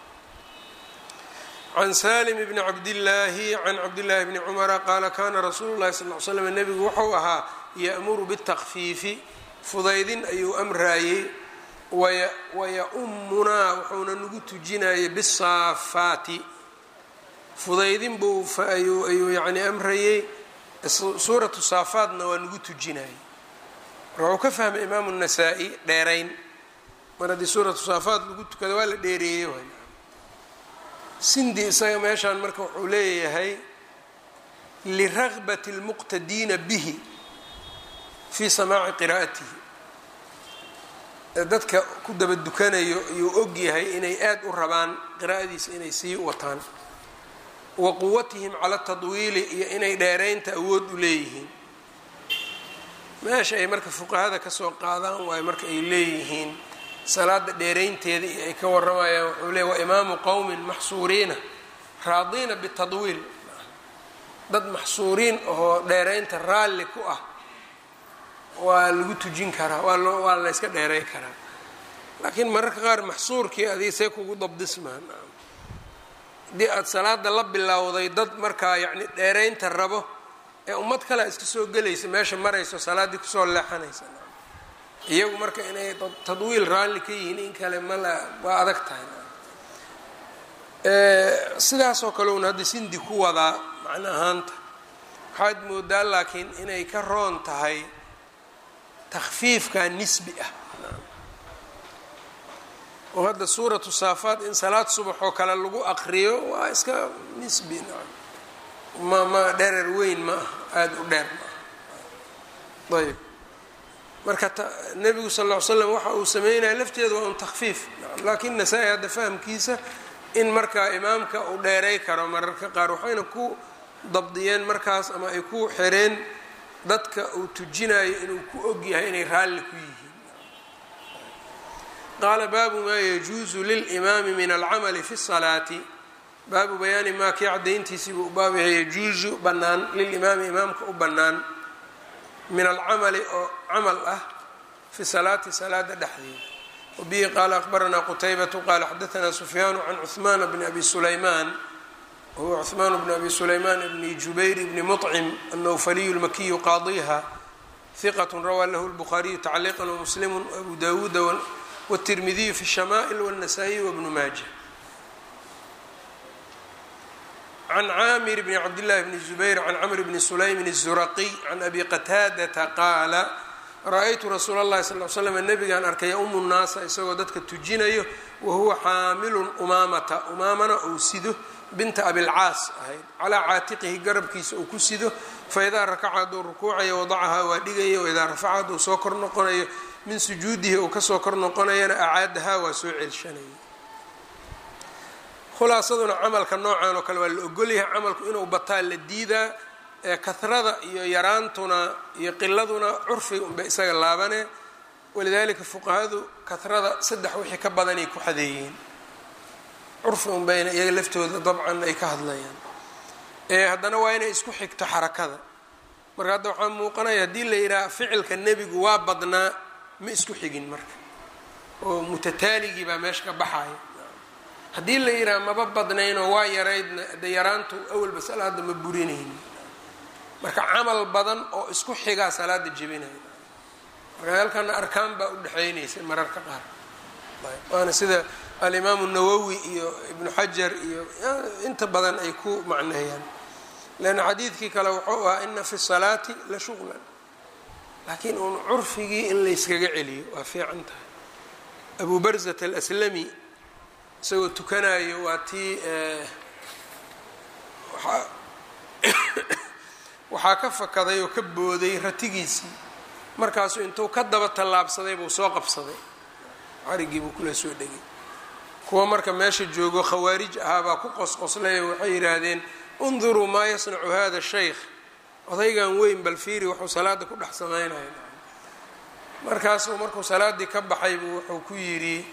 Speaker 1: can salim bni cabdillaahi can cabdillaahi bni cumara qaala kana rasuulu llahi sal l slam nebigu wuxuu ahaa ya'muru bitakfiifi fudaydin ayuu amraayey waya-ummunaa wuxuuna nagu tujinayay bisaafaati fudaydin buu ayuu yani amrayey suuratu saafaatna waa nagu tujinayay marka wuxuu ka fahmay imaamu nasaa-i dheerayn mar haddii suuratu saafaat lagu tukada waa la dheereeyey waay sindi isaga meeshaan marka wuxuu leeyahay liragbati اlmuqtadiina bihi fii samaaci qiraa'atihi dadka ku daba dukanayo iyuu og yahay inay aad u rabaan qiraa'adiisa inay sii wataan wa quwatihim cala tadwiili iyo inay dheeraynta awood u leeyihiin meesha ay marka fuqahada kasoo qaadaan waayo marka ay leeyihiin salaada dheeraynteeda iyo ay ka waramayaan wuxuu leey waa imaamu qowmin maxsuuriina raadiina bitadwiil dad maxsuuriin oo dheeraynta raalli ku ah waa lagu tujin karaa waa loo waa la yska dheeray karaa laakiin mararka qaar maxsuurkii adig see kugu dabdismaan haddii aada salaada la bilowday dad markaa yacni dheeraynta rabo ee ummad kalea iska soo gelaysa meesha marayso salaaddii kusoo leexanaysa iyagu marka inay tadwiil raalli ka yihiin in kale mala waa adag tahay sidaasoo kale un hadda sindi ku wadaa macno ahaanta waxaad moodaa laakiin inay ka roon tahay takfiifka nisbi ah oo hadda suuratu saafaat in salaad subax oo kale lagu aqriyo waa iska nisbi ma ma dherer weyn ma ah aada u dheer ma ah ayb marka nebigu sal ll ly slam waxa uu sameynaya lafteeda waa un takfiif laakiin nasaa-i hadda fahamkiisa in markaa imaamka uu dheeray karo mararka qaar waxayna ku dabdiyeen markaas ama ay ku xireen dadka uu tujinayo inuu ku ogyahay inay raalli ku yihiin qaala baabu maa yajuusu lilimaami min alcamali fi salaati baabu bayaani maa kii cadayntiisiibuu u baab yahay yajuusu bannaan lilimaami imaamka u bannaan min alcamali oo camal ah fi salaati salaada dhexdeeda wabihi qaala akbaranaa qutaybatu qaala xadaanaa sufyaanu can cuhmaana bni abi sulaymaan wahuwa cuhmaan bni abi sulaymaan bni jubayr bni muطcim annawfaliyu lmakiyu qaadiha hiqat rawaa lahu lbukhaariyu tacliiqan wamuslimu abu dawuuda wاtirmidiyu fi الshamaa'il wالnasaa-iy wbnu maaja can caamir bni cabdillahi bni zubayr can camr bni sulaymin الzuraqiy can abi qataadata qaala ra-aytu rasuula اllahi sal l slam nabigaan arkay yaumu nnaasa isagoo dadka tujinayo wahuwa xaamilun umaamata umaamana uu sido binta abilcaas ahayd calaa caatiqihi garabkiisa uu ku sido faidaa rakaca hadduu rukuucayo wadacahaa waa dhigaya waidaa rafaca hadduu soo kor noqonayo min sujuudihi uu kasoo kor noqonayana acaadahaa waa soo ceelshanaya khulaasaduna camalka noocan oo kale waa la ogolyahay camalku inuu bataa la diidaa ee kahrada iyo yaraantuna iyo qiladuna curfiga unbay isaga laabane walidaalika fuqahadu kahrada saddex wixii ka badanay ku xadeeyeen curfi unbayna iyaga laftooda dabcan ay ka hadlayaan ee haddana waa inay isku xigto xarakada marka hadda waxaa muuqanaya haddii la yidhaha ficilka nebigu waa badnaa ma isku xigin marka oo mutataaligii baa meesha ka baxaya haddii la yidhaha maba badnaynoo waa yaraydna de yaraantu awalba salaada ma burinayni marka camal badan oo isku xigaa salaada jebinaya marka halkana arkaan baa u dhexaynaysa mararka qaar waana sida alimaamu nawowi iyo ibnu xajar iyo inta badan ay ku macneeyaan leanna xadiidkii kale wuxuu ahaa ina fi salaati la shuqlan laakiin uun curfigii in layskaga celiyo waa fiican tahay abu barzat alaslami isagoo tukanayo waa tii waxaa ka fakaday oo ka booday ratigiisii markaasuu intuu ka daba tallaabsaday buu soo qabsaday carigii buu kula soo dhegay kuwa marka meesha joogo khawaarij ahaa baa ku qosqoslay oo waxay yidhaahdeen unduruu maa yasnacu hada shaykh odaygan weyn bal fiiri wuxuu salaada ku dhex samaynaya markaasuu markuu salaaddii ka baxay buu wuxuu ku yidhi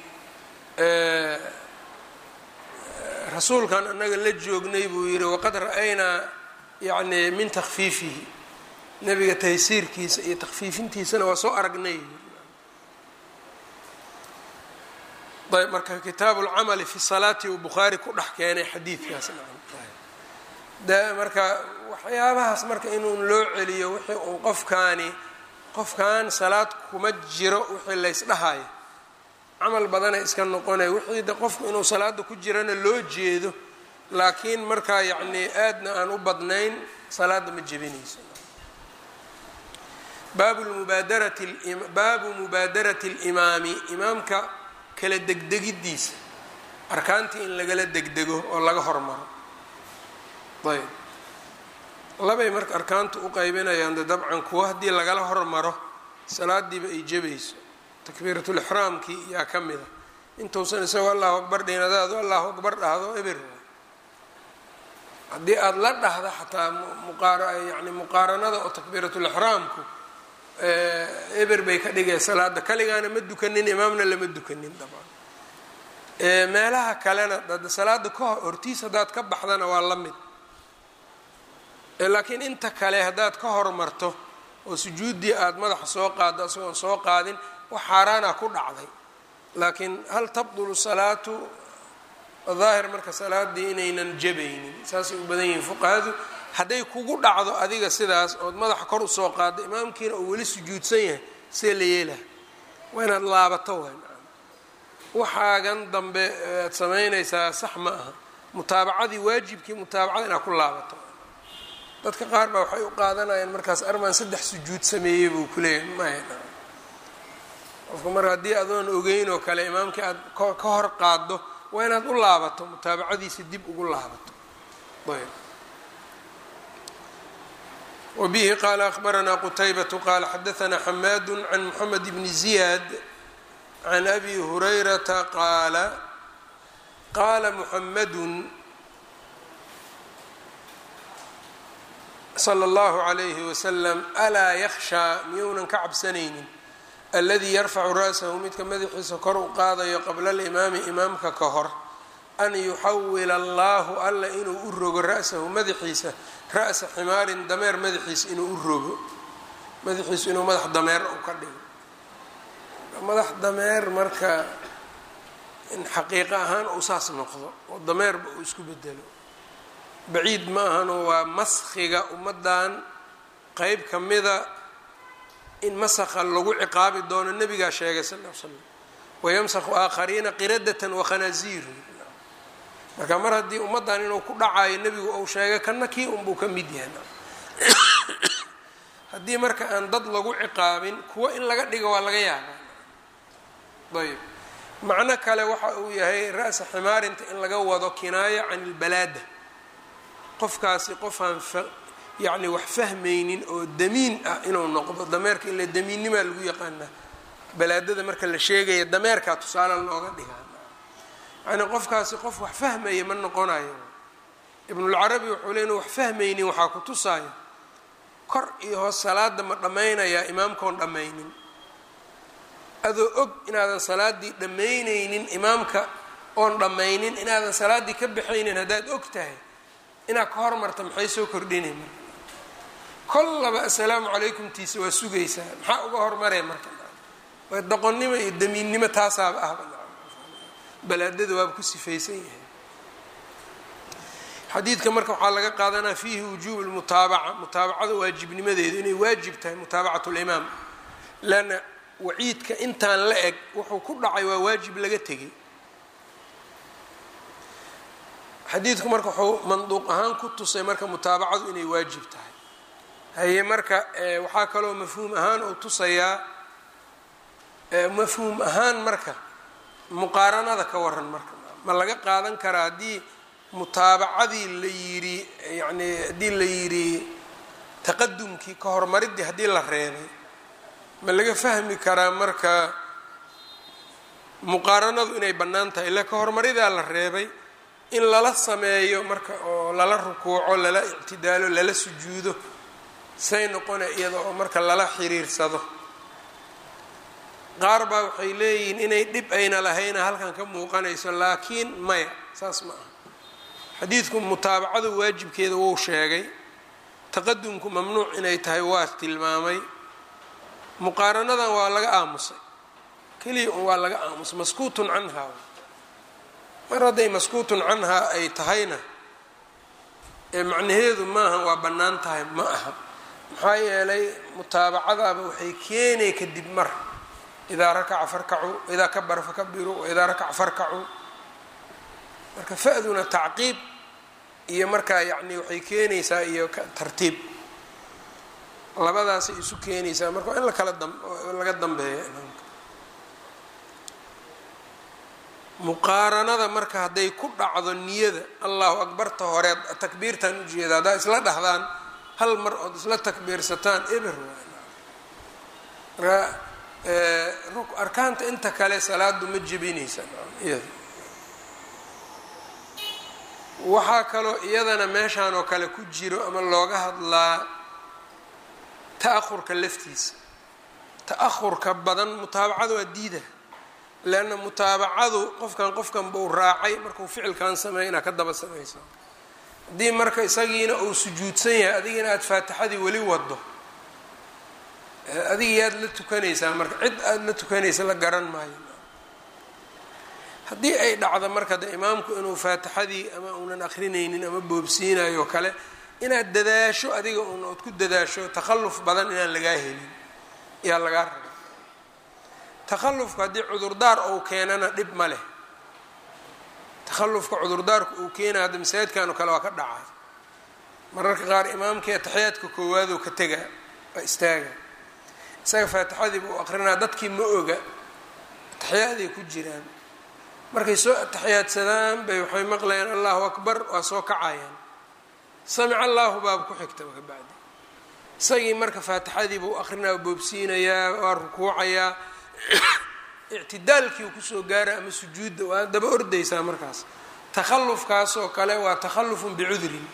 Speaker 1: rasuulkan annaga la joognay buu yidhi waqad ra-aynaa yacni min takfiifihi nebiga taysiirkiisa iyo takfiifintiisana waa soo aragnay ayb marka kitaabu lcamali fi salaati uu bukhaari ku dhex keenay xadiidkaas de marka waxyaabahaas marka inuun loo celiyo wixii uun qofkaani qofkan salaad kuma jiro wixii laysdhahayo camal badana iska noqonaya wixii de qofku inuu salaada ku jirana loo jeedo laakiin markaa yacni aadna aan u badnayn salaada ma jebinayso baabu mubaadarati baabu mubaadarati اlimaami imaamka kala degdegidiisa arkaantii in lagala degdego oo laga hormaro ayb labay marka arkaanta u qaybinayaan de dabcan kuwa haddii lagala hormaro salaadiiba ay jebayso takbiiratulixraamkii yaa ka mida intuusan isagoo allahu akbar dhinadaadu allahu akbar dhahdo eber haddii aada la dhahda xataa yani muqaaranada oo takbiiratulixraamku eber bay ka dhigaya salaada kaligaana ma dukanin imaamna lama dukanin dabcan meelaha kalena salaada kahor hortiis haddaad ka baxdana waa la mid laakiin inta kale haddaad ka hormarto oo sujuuddii aada madaxa soo qaaddo isagoon soo qaadin wax xaaraana ku dhacday laakiin hal tabdulu salaatu daahir marka salaadii inaynan jabaynin saasay u badan yihiin fuqahadu hadday kugu dhacdo adiga sidaas ood madaxa kor usoo qaaddo imaamkiina uu weli sujuudsan yahay see la yeelaha waa inaad laabato waay waxaagan dambe aad samaynaysaa sax ma aha mutaabacadii waajibkii mutaabacada inaad ku laabato dadka qaar baa waxay u qaadanayaan markaas armaan saddex sujuud sameeyey buu ku leeyahay maya qofka mar haddii adoon ogeyn oo kale imaamkii aad ka hor qaaddo waa inaad u laabato mutaabacadiisa dib ugu laabato ayb wbihi qaala akhbaranaa qutaybatu qaala xadaanaa xamaadu can moxamed bni ziyaad can abi hurayrata qaala qaala muxamadun sala allahu calayhi wasalam alaa yakhshaa miyounan ka cabsanaynin aladii yarfacu ra'sahu midka madaxiisa kor u qaadayo qabla alimaami imaamka ka hor an yuxawila allahu alla inuu u rogo ra'sahu madaxiisa ra'sa ximaarin dameer madaxiisa inuu u rogo madaxiisu inuu madax dameer u ka dhigo madax dameer marka in xaqiiqo ahaan uu saas noqdo oo dameerba uu isku bedelo baciid ma ahano waa maskhiga ummaddan qeyb ka mida in masakha lagu ciqaabi doono nebigaa sheegay sal l slam wayamsakhu aakhariina qiradatan wakhanaaziir marka mar haddii ummaddan inuu ku dhacayo nebigu uu sheegay kana kii unbuu ka mid yahay haddii marka aan dad lagu ciqaabin kuwo in laga dhigo waa laga yaabaa ayb macno kale waxa uu yahay ra'sa ximaarinta in laga wado kinaaya can ilbalaada qofkaasi qofaan yacni wax fahmaynin oo damiin ah inuu noqdo dameerka ila damiinnimaa lagu yaqaanaa balaadada marka la sheegaya dameerkaa tusaale looga dhigaa yani qofkaasi qof wax fahmaya ma noqonayo ibnulcarabi wuxuu le inu wax fahmaynin waxaa ku tusaayo kor iyo hoos salaada ma dhammaynayaa imaamkaon dhammaynin adoo og inaadan salaaddii dhammaynaynin imaamka oon dhammaynin inaadan salaaddii ka baxaynin haddaad og tahay inaad ka hormarta maxay soo kordhinay marka kollaba assalaamu calaykum tiisa waa sugaysaa maxaa uga hormaraya marka waa doqonnimo iyo damiinnimo taasaaba ahba balaadada waaba ku sifaysan yahay xadiidka marka waxaa laga qaadanaa fiihi wujuubu lmutaabaca mutaabacada waajibnimadeedu inay waajib tahay mutaabacat limaam leanna waciidka intaan la eg wuxuu ku dhacay waa waajib laga tegay xadiidku marka wuxuu manduuq ahaan ku tusay marka mutaabacadu inay waajib tahay haye marka waxaa kaloo mafhuum ahaan uu tusayaa mafhuum ahaan marka muqaaranada ka waran marka ma laga qaadan karaa haddii mutaabacadii la yidhi yacni haddii la yidhi taqadumkii ka hormaridii haddii la reebay ma laga fahmi karaa marka muqaaranadu inay bannaan tahay ila ka hormaridaa la reebay in lala sameeyo marka oo lala rukuuco lala ictidaalo lala sujuudo say noqona iyada oo marka lala xiriirsado qaar baa waxay leeyihiin inay dhib ayna lahayna halkan ka muuqanayso laakiin maya saas ma aha xadiidku mutaabacadu waajibkeeda wuu sheegay taqadumku mamnuuc inay tahay waa tilmaamay muqaaranadan waa laga aamusay keliya un waa laga aamusay maskuutun canhaa mar hadday maskuutun canhaa ay tahayna ee macnaheedu maaha waa bannaan tahay ma aha maxaa yeelay mutaabacadaaba waxay keenay kadib mar idaa rakaca farkacuu idaa kabara fakabiruu waidaa rakaca farkacuu marka fa-duna tacqiib iyo markaa yacni waxay keenaysaa iyo tartiib labadaasay isu keenaysaa marka waa in lakala dam laga dambeeya imaamka muqaaranada marka hadday ku dhacdo niyada allahu akbarta horeed takbiirtaan ujeeda haddaa isla dhahdaan hal mar ood isla takbiirsataan eber marka arkaanta inta kale salaadu ma jebinaysa iyada waxaa kaloo iyadana meeshaan oo kale ku jiro ama looga hadlaa ta-ahurka laftiisa ta-ahurka badan mutaabacada waa diida leanna mutaabacadu qofkan qofkan buu raacay markuu ficilkan sameeya inaad ka daba samayso haddii marka isagiina uu sujuudsan yahay adigina aada faatixadii weli wado adiga yaad la tukanaysaa marka cid aada la tukanaysa la garan maayo haddii ay dhacdo marka de imaamku inuu faatixadii ama uunan akrinaynin ama boobsiinayo kale inaad dadaasho adiga un ood ku dadaasho takhalluf badan inaan lagaa helin ayaa lagaa raba takhallufka haddii cudurdaar ou keenana dhib ma leh takhallufka cudurdaarka uu keenaya hadda masaajidkan oo kale waa ka dhacaa mararka qaar imaamkii ataxiyaadka koowaadoo ka tegaa waa istaaga isaga faatixadii buu aqrinaa dadkii ma oga ataxiyaaday ku jiraan markay soo ataxiyaadsadaan bay waxay maqlayaan allahu akbar waa soo kacayaan samic allahu baaba ku xigtaba ka bacdi isagii marka faatixadii buu aqrinaa boobsiinayaa waa rukuucayaa ictidaalkii uu kusoo gaara ama sujuudda waa daba ordaysaa markaas takhallufkaasoo kale waa takhallufun bicudrin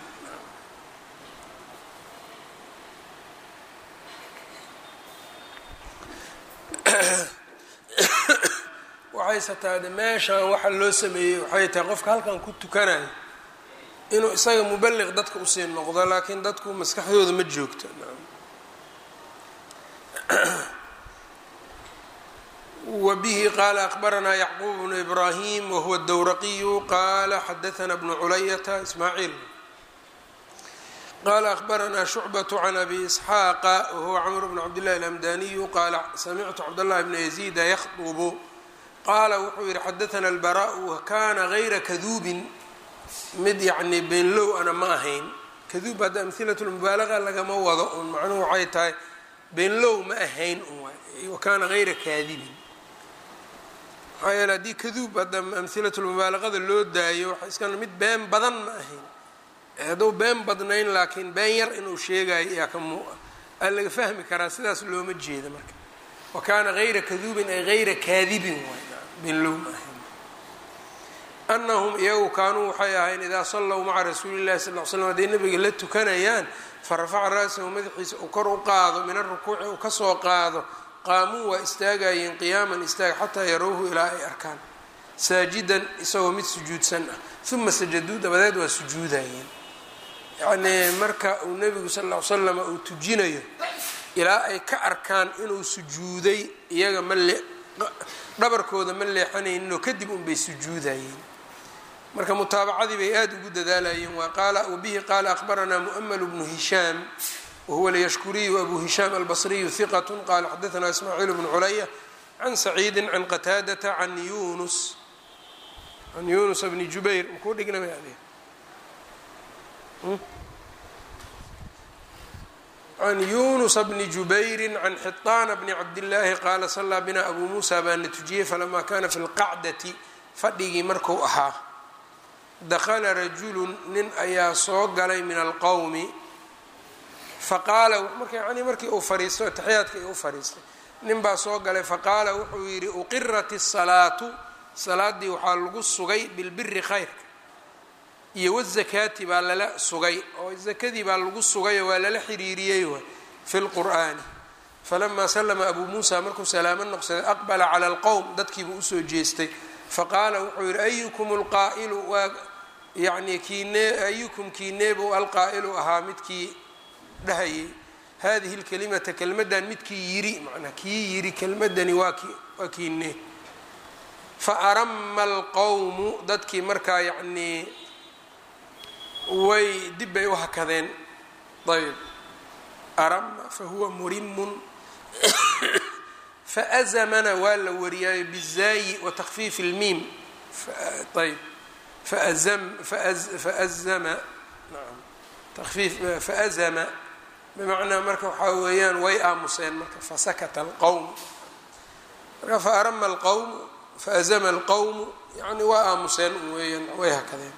Speaker 1: waxayse taade meeshaan waxa loo sameeyey waxay tahay qofka halkan ku tukanayo inuu isaga mubaliq dadka usii noqdo laakiin dadku maskaxdooda ma joogto wbihi qala akbaranaa yacquub bnu ibrahim wahuwa dowraqiyu qala xadaana bnu culayata ismaaciil qala akbaranaa shucbaة can abi isxaaqa wahuwa camr bn cabdillahi alamdaniyu qaala samictu cabdاllahi bna yaziida yakdubu qaala wuxuu yihi xadaana albaraءu wakana gayra kaduubin mid yacni beenlow ana ma ahayn kaduub hadda amhilat lmubaalaga lagama wado un macnuhu waxay tahay beenlow ma ahayn un wakana gayra kaadibin maxaa yeele haddii kaduub hadda amhilatulmubaalaqada loo daayo waxa iska mid been badan ma ahayn hadduu been badnayn laakiin been yar inuu sheegayo yaa ka muu aa laga fahmi karaa sidaas looma jeeda marka wa kaana gayra kaduubin ay gayra kaadibin waay beenlow ma ahayn anahum iyagu kaanuu waxay ahayn idaa sallow maca rasuuli llahi sal l slam hadday nabiga la tukanayaan farafaca ra'sahu madaxiisa uu kor u qaado min arukuuci uu kasoo qaado qaamuu waa istaagayeen qiyaaman istaag xataa yarowhu ilaa ay arkaan saajidan isagoo mid sujuudsan ah uma sajaduu dabadeed waa sujuudayeen yacnii marka uu nebigu sal ll ly slam uu tujinayo ilaa ay ka arkaan inuu sujuuday iyaga ma le dhabarkooda ma leexanayninoo kadib unbay sujuudayeen marka mutaabacadii bay aada ugu dadaalayeen waa qaala wabihi qaala akhbaranaa mu'ml bnu hishaam whuwa lyashkuriyu abu hishaam albصriyu hiqat qala xadaثna ismaaciil bnu culaya can saciidi can qataadata can yunus can yunus bni jubayr makuu dhigna can yunusa bni jubayri can xiطaana bni cabdillaahi qaala salaa bina abu muusa baa na tujiyey falama kana fi lqacdati fadhigii marku ahaa dakla rajulu nin ayaa soo galay min alqowmi faqaala marka yani markii uu fariisto ataxiyaadka u fariistay nin baa soo galay faqaala wuxuu yidhi uqirat الsalaatu salaadii waxaa lagu sugay bilbiri khayrka iyo wazakaati baa lala sugay oo zakadii baa lagu sugay oo waa lala xiriiriyey waay fi lqur'aani falamaa salama abuu muusa markuu salaamo noqsaday aqbala cala alqowm dadkiibuu usoo jeestay faqaala wuxuu yidhi ayukum lqaa'ilu waa yani kiine ayukum kiineebuu alqaa'ilu ahaa midkii dhahayay hadihi lkalimata kelmadan midkii yiri manaa kii yiri kelmadani waa ki waa kiine faarama alqowmu dadkii markaa yacnii way dib bay u hakadeen ayb arama fahuwa murimun faazamana waa la wariyaayo bizaayi watakfiif اlmiim ayb faazama naam takfiif faazama bimacnaa marka waxaa weeyaan way aamuseen marka fasakata alqowm marka faarama alqowmu faazama alqowmu yani waa aamuseen weeyaan way hakadeen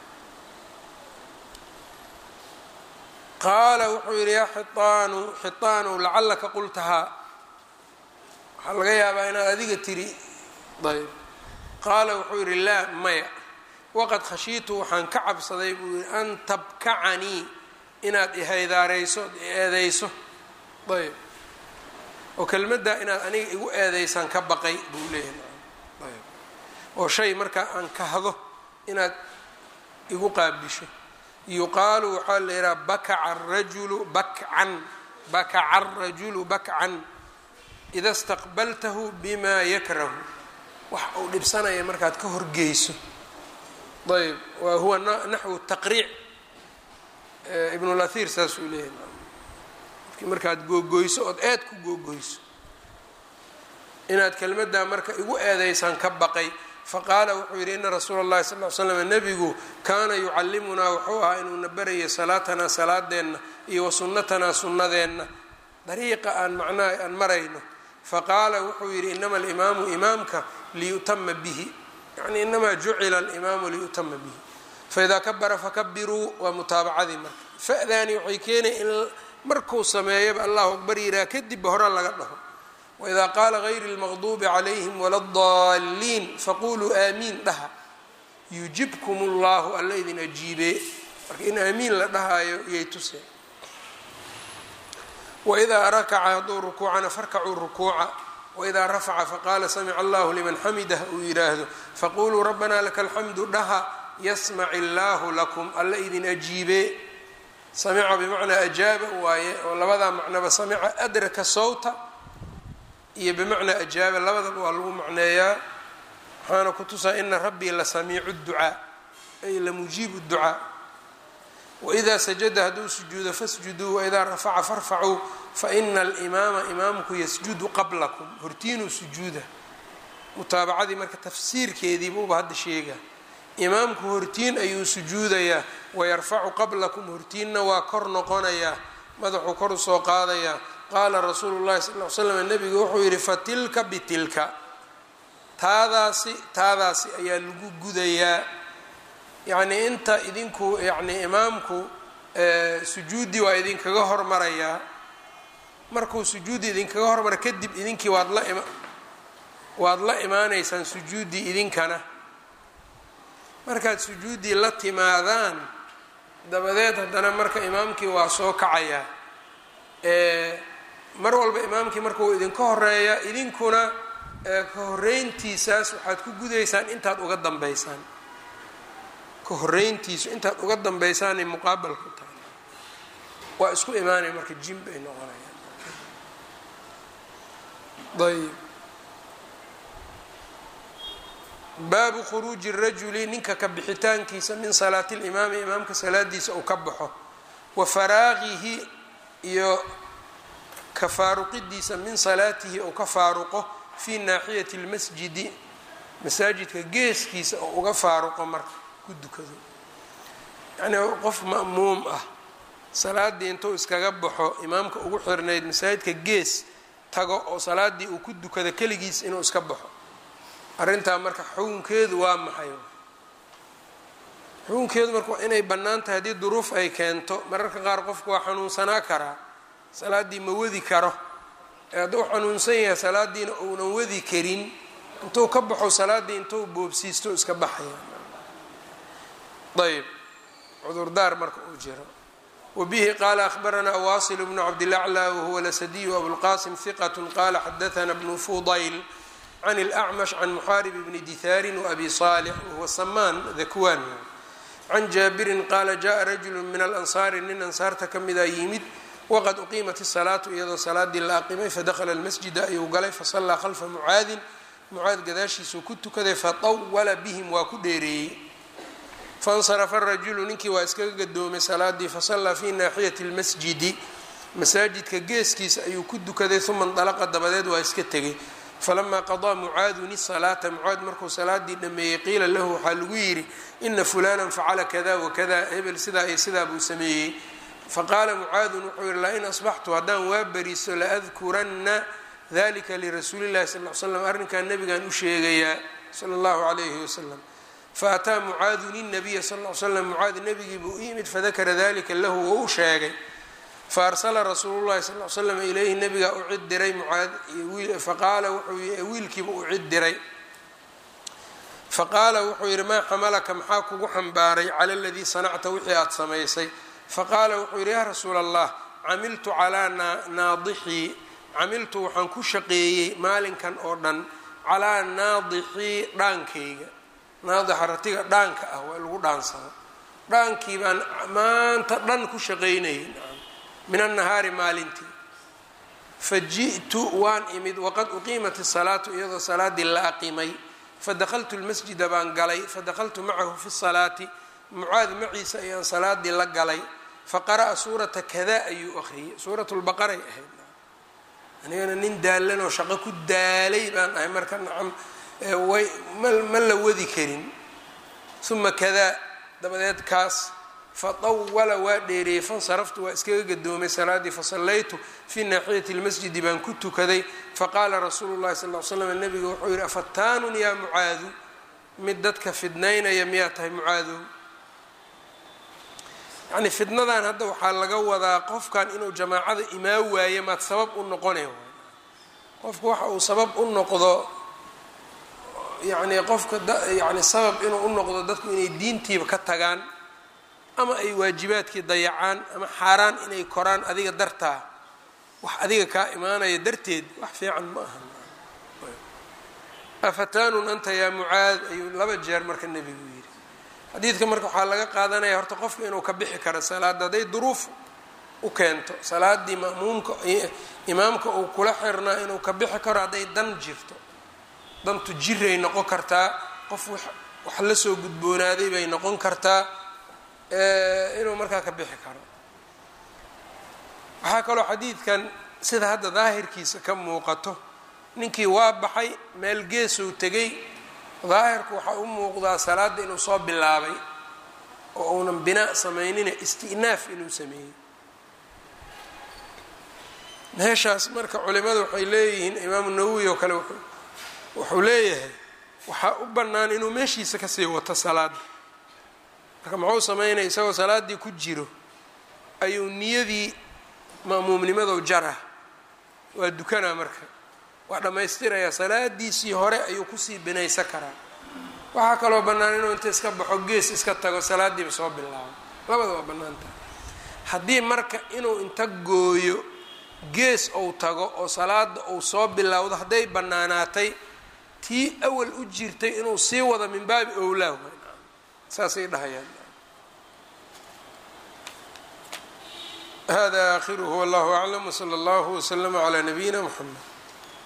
Speaker 1: qaala wuxuu yidhi yaa xiaanu xiaanu lacalaka qultahaa waxaa laga yaabaa inaad adiga tiri ayb qaala wuxuu yidhi laa maya waqad khashiitu waxaan ka cabsaday buu yihi an tabkacanii inaad ihaydaarayso eedeyso ayb oo kelmaddaa inaad aniga igu eedeysaan ka baqay buu leeyahay ayb oo shay markaa aan kahdo inaad igu qaabisho yuqaalu waxaa la yidhaha bakaca arajulu bakcan bakaca arajulu bakcan ida staqbaltahu bima yakrahu wax uu dhibsanaya markaad ka horgeyso ayb wa huwa naxwu taqriic ibnulahir saasuu leeyahay marki markaad googoyso ood aad ku googoyso inaad kelmaddaa marka igu eedaysaan ka baqay faqaala wuxuu yidhi ina rasuula اllahi sal ly slam nebigu kaana yucallimunaa wuxuu ahaa inuuna barayay salaatanaa salaadeenna iyo wa sunnatanaa sunnadeenna dariiqa aan macnaha aan marayno faqaala wuxuu yidhi inama alimaamu imaamka liyutama bihi yani inamaa jucila alimaamu liyutama bihi faidaa kabara fakabiruu waa mutaabacadii marka fa'daani waxay keenay in markuu sameeyaba allahu akbar yihaha kadibba hore laga dhaho waidaa qaala gayri اlmaqduubi calayhim wala اdaliin faquluu aamiin dhaha yujibkum اllahu alla idin ajiibee marka in aamiin la dhahaayo iyay tuseen waidaa rakaca hadduu rukuucana farkacuu rukuuca waidaa rafaca faqaala samica allahu liman xamidah uu yidhaahdo faquluu rabbana laka alxamdu dhaha yasmac illaahu lakum alla idin ajiibee samica bimacnaa ajaaba waaye oo labadaa macnaba samica adraka sawta iyo bimacnaa ajaaba labadaba waa lagu macneeyaa waxaana ku tusaa ina rabbii la samiicu ducaa ay la mujiibu ducaa waidaa sajada hadduu sujuudo fasjuduu waidaa rafaca farfacuu faina alimaama imaamku yasjudu qablakum hortiinuu sujuuda mutaabacadii marka tafsiirkeediibuuba hadda sheega imaamku hortiin ayuu sujuudayaa wayarfacu qablakum hortiinna waa kor noqonayaa madaxuu kor usoo qaadayaa qaala rasuulu llahi sal l slam nabigu wuxuu yidhi fatilka bitilka taadaasi taadaasi ayaa lagu gudayaa yacnii inta idinku yacnii imaamku sujuuddii waa idinkaga hormarayaa markuu sujuudi idinkaga hormara kadib idinkii waad la ima waad la imaanaysaan sujuuddii idinkana markaad sujuuddii la timaadaan dabadeed haddana marka imaamkii waa soo kacayaa mar walba imaamkii markuu idinka horeeya idinkuna ka horeyntiisaas waxaad ku gudaysaan intaad uga dambeysaan ka horeyntiisu intaad uga dambaysaanay muqaabal ku tahay waa isku imaanaya marka jim bay noqonayaan ayb baabu khuruuji rajuli ninka ka bixitaankiisa min salaati limaami imaamka salaadiisa uu ka baxo wa faraaqihi iyo ka faaruqidiisa min salaatihi uu ka faaruqo fii naaxiyati lmasjidi masaajidka geeskiisa oo uga faaruqo marka ku dukado yacnii qof ma'muum ah salaaddii intuu iskaga baxo imaamka ugu xirnayd masaajidka gees tago oo salaaddii uu ku dukado keligiis inuu iska baxo arrintaa marka xukunkeedu waa maxay xukunkeedu marka waa inay bannaan tahay haddii duruuf ay keento mararka qaar qofku waa xanuunsanaa karaa salaaddii ma wadi karo ee hadduu xanuunsan yahay salaaddiina uunan wadi karin intuu ka baxo salaaddii intuu boobsiisto iska baxaya ayb cudurdaar marka uu jiro wbihi qaala ahbaranaa wasil bnu cabdilaclى wahuwa lasadiyu abulqasim hiqat qala xadaana bnu fudayl can اlأcmash can muxaarib bni dihaarin wabi salix wahuwa samaan dakwan can jaabirin qaala jaءa rajulu min alansaari nin ansaarta ka mida yimid waqad uqiimat الsalaatu iyadoo salaadii la aqimay fadakla اlmasjida ayuu galay fasalaa khalfa mucaadin mucaad gadaashiisuu ku tukaday faطawala bihim waa ku dheereeyey faاnsarafa rajulu ninkii waa iskaga gadoomay salaadii fasallaa fii naaxiyati اlmasjidi masaajidka geeskiisa ayuu ku dukaday uma ndalaqa dabadeed waa iska tegay falamaa qadaa mucaadun isalaata mucaad markuu salaadii dhameeyey qiila lahu waxaa lagu yidhi ina fulanan facala kada wakada hebel sidaa iyo sidaa buu sameeyey faqaala mucaadun wuxuu yihi lain asbaxtu haddaan waa beriso laadkuranna dalika lirasuuli llahi sal l slam arrinkan nabigaan u sheegayaa sala allahu calayhi wasalam faataa mucaadun inabiya sal l slam mucaad nebigii buu u yimid fadakara dalika lahu wou u sheegay faarsala rasuulu llahi sal l slam ilayhi nabigaa u cid diray mucaad faqaala wuxuu wiilkiiba u cid diray faqaala wuxuu yidhi maa xamalaka maxaa kugu xambaaray cala aladii sanacta wixii aada samaysay faqaala wuxuu yidhi yaa rasuula allah camiltu calaa naadixii camiltu waxaan ku shaqeeyey maalinkan oo dhan calaa naadixii dhaankayga naadixa ratiga dhaanka ah waa lagu dhaansado dhaankii baan maanta dhan ku shaqaynayay min annahaari maalintii fa ji'tu waan imid waqad uqiimat isalaatu iyadoo salaaddii la aqimay fadakaltu lmasjida baan galay fadakaltu macahu fi salaati mucaad maciisa ayaan salaadii la galay faqara'a suurata kada ayuu akhriyey suurat lbaqaray ahayd anigana nin daalan oo shaqo ku daalay baan ahay marka nacam way ma la wadi karin uma kadaa dabadeed kaas fatawala waa dheereeyey fansaraftu waa iskaga gadoomay salaaddii fasallaytu fii naaxiyati lmasjidi baan ku tukaday faqaala rasuulu llahi sal l slam nabiga wuxuu yihi afataanun yaa mucaadu mid dadka fidnaynaya miyaa tahay mucaadow yacni fidnadan hadda waxaa laga wadaa qofkan inuu jamaacada imaa waaye maad sabab u noqonay qofku waxa uu sabab u noqdo yacni qofka yani sabab inuu u noqdo dadku inay diintiiba ka tagaan ama ay waajibaadkii dayacaan ama xaaraan inay koraan adiga dartaa wax adiga kaa imaanaya darteed wax fiican ma aha afataanun anta yaa mucaad ayuu laba jeer marka nebigu yidhi xadiidka marka waxaa laga qaadanaya horta qofka inuu ka bixi karo salaadda hadday duruuf u keento salaadii ma'muumka imaamka uu kula xirnaa inuu ka bixi karo hadday dan jirto dantu jiray noqon kartaa qof wax la soo gudboonaaday bay noqon kartaa inuu markaa ka bixi karo waxaa kaloo xadiidkan sida hadda daahirkiisa ka muuqato ninkii waa baxay meel geesuu tegay daahirku waxaa u muuqdaa salaadda inuu soo bilaabay oo uunan binaa samaynina isti'naaf inuu sameeyey meeshaas marka culimadu waxay leeyihiin imaamu nawowi oo kale wuxuu leeyahay waxaa u bannaan inuu meeshiisa kasii wato salaadda marka muxuu sameynaya isagoo salaaddii ku jiro ayuu niyadii ma'muumnimadow jarah waa dukanaa marka waa dhammaystirayaa salaadiisii hore ayuu kusii binaysan karaa waxaa kaloo bannaan inuu inta iska baxo gees iska tago salaaddiiba soo bilaabo labada waa bannaan tahay haddii marka inuu inta gooyo gees ou tago oo salaada uu soo bilowdo hadday bannaanaatay tii awal u jirtay inuu sii wado min baabi owlaah saasay dhahayaan hada aakhiruhu wallahu aclam wsala allahu wslama calaa nabiyina mxamed